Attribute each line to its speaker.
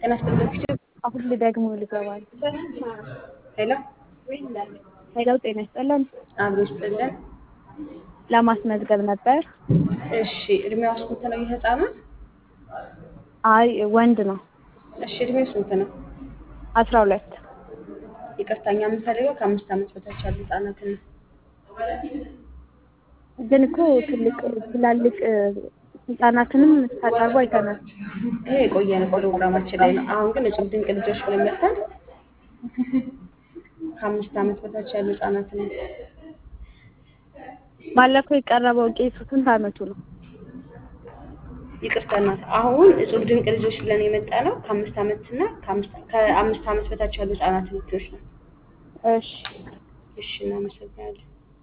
Speaker 1: ጤና ይስጥልኝ።
Speaker 2: አሁን ልደግሞ ልገባል።
Speaker 1: ሄሎ
Speaker 2: ሄሎ ጤና ይስጥልን።
Speaker 1: አብሮ ይስጥልን።
Speaker 2: ለማስመዝገብ ነበር።
Speaker 1: እሺ እድሜዋ ስንት ነው የህፃናት?
Speaker 2: አይ ወንድ ነው።
Speaker 1: እሺ እድሜው ስንት ነው?
Speaker 2: አስራ ሁለት
Speaker 1: ይቅርታ እኛ የምንፈልገው ከአምስት ዓመት በታች ያሉ ህጻናትን ነው።
Speaker 2: ግን እኮ ትልቅ ትላልቅ ህጻናትንም ታቀርቡ አይተናል።
Speaker 1: ይሄ የቆየ ነው ፕሮግራማችን ላይ ነው። አሁን ግን እጹብ ድንቅ ልጆች ብለን መጥተን ከአምስት ዓመት በታች ያሉ ህጻናትን ነው።
Speaker 2: ባለፈው የቀረበው ቄሱ ስንት አመቱ ነው?
Speaker 1: ይቅርታ እናት፣ አሁን እጹብ ድንቅ ልጆች ብለን የመጣ ነው ከአምስት ዓመት እና ከአምስት ዓመት በታች ያሉ ህጻናትን ልጆች ነው።
Speaker 2: እሺ
Speaker 1: እሺ እናመሰግናለን።